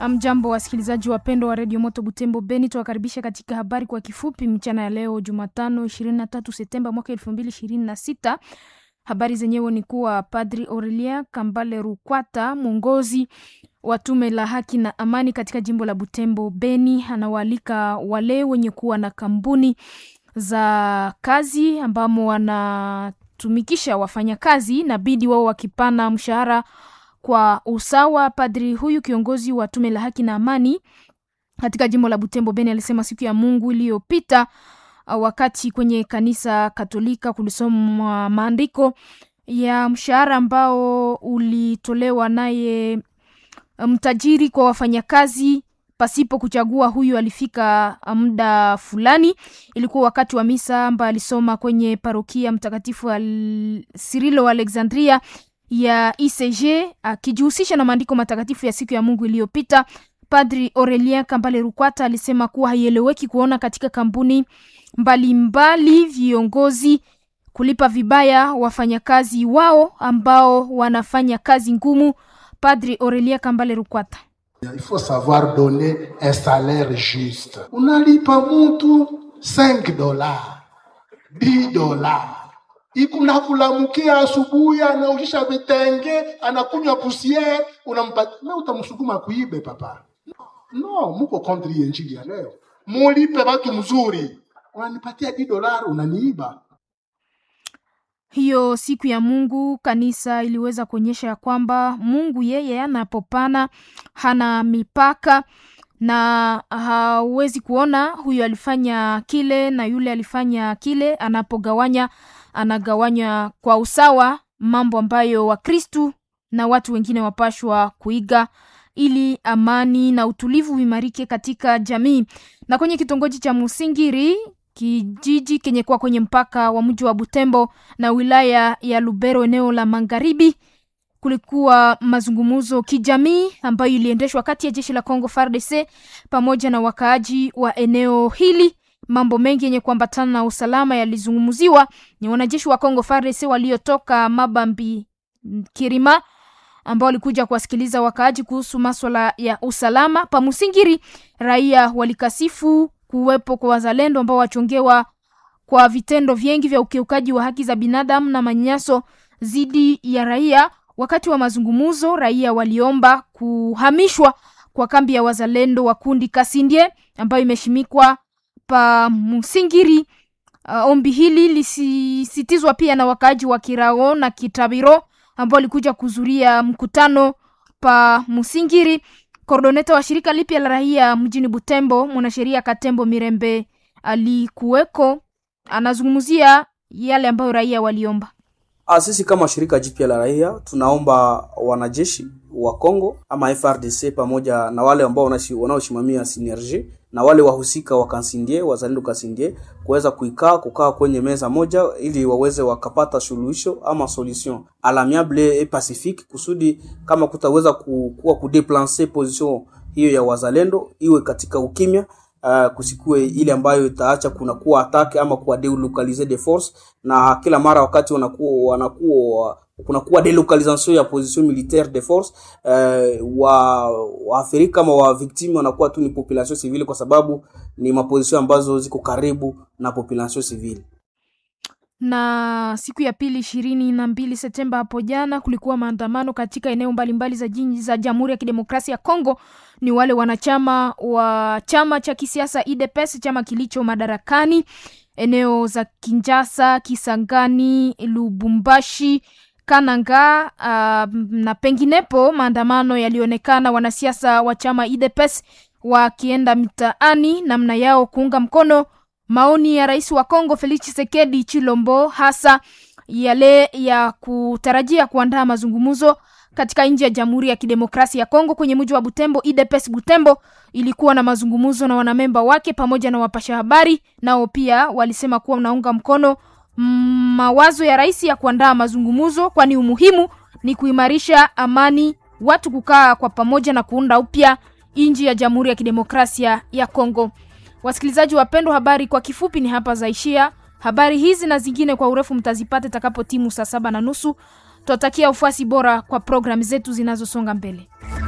Mjambo wasikilizaji wapendwa wa redio Moto Butembo Beni, tuwakaribisha katika habari kwa kifupi mchana ya leo Jumatano 23 Septemba mwaka 2026. Habari zenyewe ni kuwa Padri Aurelia Kambale Rukwata, mwongozi wa tume la haki na amani katika jimbo la Butembo Beni, anawaalika wale wenye kuwa na kampuni za kazi ambamo wanatumikisha wafanyakazi na bidi wao wakipana mshahara kwa usawa. Padri huyu kiongozi wa tume la haki na amani katika jimbo la Butembo Beni alisema siku ya Mungu iliyopita wakati kwenye kanisa Katolika kulisomwa maandiko ya mshahara ambao ulitolewa naye mtajiri kwa wafanyakazi pasipo kuchagua huyu alifika muda fulani. Ilikuwa wakati wa misa ambayo alisoma kwenye parokia Mtakatifu al Sirilo Alexandria ya ICG akijihusisha na maandiko matakatifu ya siku ya Mungu iliyopita. Padri Aurelien Kambale Rukwata alisema kuwa haieleweki kuona katika kampuni mbalimbali viongozi kulipa vibaya wafanyakazi wao ambao wanafanya kazi ngumu. Padri Aurelien Kambale Rukwata: Il faut savoir donner un salaire juste. Unalipa mtu 5 dollars 10 dollars ikunakulamukia asubuhi, anaushisha vitenge, anakunywa pusiere, unampatia na utamsukuma kuibe papa? No, muko contre injili ya leo. Mulipe watu mzuri, unanipatia 10 dollars unaniiba. Hiyo siku ya Mungu kanisa iliweza kuonyesha ya kwamba Mungu yeye anapopana hana mipaka na hauwezi kuona huyu alifanya kile na yule alifanya kile. Anapogawanya anagawanya kwa usawa, mambo ambayo Wakristu na watu wengine wapashwa kuiga ili amani na utulivu uimarike katika jamii. Na kwenye kitongoji cha Musingiri kijiji kenye kuwa kwenye mpaka wa mji wa Butembo na wilaya ya Lubero eneo la magharibi, kulikuwa mazungumzo kijamii ambayo iliendeshwa kati ya jeshi la Congo FARDC pamoja na wakaaji wa eneo hili. Mambo mengi yenye kuambatana na usalama yalizungumziwa. Ni wanajeshi wa Congo FARDC waliotoka Mabambi Kirima ambao walikuja kuwasikiliza wakaaji kuhusu maswala ya usalama pa Musingiri. Raia walikasifu kuwepo kwa wazalendo ambao wachongewa kwa vitendo vingi vya ukiukaji wa haki za binadamu na manyanyaso dhidi ya raia. Wakati wa mazungumzo, raia waliomba kuhamishwa kwa kambi ya wazalendo wa kundi Kasindie ambayo imeshimikwa pa Musingiri. Uh, ombi hili lisisitizwa pia na wakaaji wa Kirao na Kitabiro ambao walikuja kuzuria mkutano pa Musingiri. Kordoneta wa shirika lipya la raia mjini Butembo, mwanasheria Katembo Mirembe alikuweko, anazungumzia yale ambayo raia waliomba. Sisi kama shirika jipya la raia tunaomba wanajeshi wa Kongo ama FRDC pamoja na wale ambao wanaosimamia synergie na wale wahusika wa Kansindie, wazalendo Kansindie kuweza kuikaa kukaa kwenye meza moja ili waweze wakapata suluhisho ama solution alamiable et pacifique, kusudi kama kutaweza kuwa kudeplancer position hiyo ya wazalendo iwe katika ukimya. Uh, kusikue ile ambayo itaacha kuna kuwa atake ama kuwa delocaliser de force, na kila mara wakati wanakuwa wanakuwa kunakuwa delocalisation ya position militaire de force uh, wa waathirika kama wa victime wanakuwa tu ni population civile, kwa sababu ni maposition ambazo ziko karibu na population civile. Na siku ya pili ishirini na mbili Septemba hapo jana kulikuwa maandamano katika eneo mbalimbali za jiji za Jamhuri ya Kidemokrasia ya Kongo. Ni wale wanachama wa chama cha kisiasa UDPS, chama kilicho madarakani eneo za Kinshasa, Kisangani, Lubumbashi, Kananga uh, na penginepo. Maandamano yalionekana wanasiasa wa chama UDPS wakienda mitaani namna yao kuunga mkono maoni ya rais wa Kongo Felix Tshisekedi Chilombo, hasa yale ya kutarajia kuandaa mazungumzo katika nchi ya Jamhuri ya Kidemokrasia ya Kongo kwenye mji wa Butembo. UDPS Butembo ilikuwa na mazungumzo na wanamemba wake pamoja na wapasha habari, nao pia walisema kuwa unaunga mkono mawazo ya rais ya kuandaa mazungumzo, kwani umuhimu ni kuimarisha amani, watu kukaa kwa pamoja na kuunda upya nchi ya Jamhuri ya Kidemokrasia ya Kongo. Wasikilizaji wapendwa, habari kwa kifupi ni hapa zaishia. Habari hizi na zingine kwa urefu mtazipata itakapo timu saa saba na nusu. Twatakia ufuasi bora kwa programu zetu zinazosonga mbele.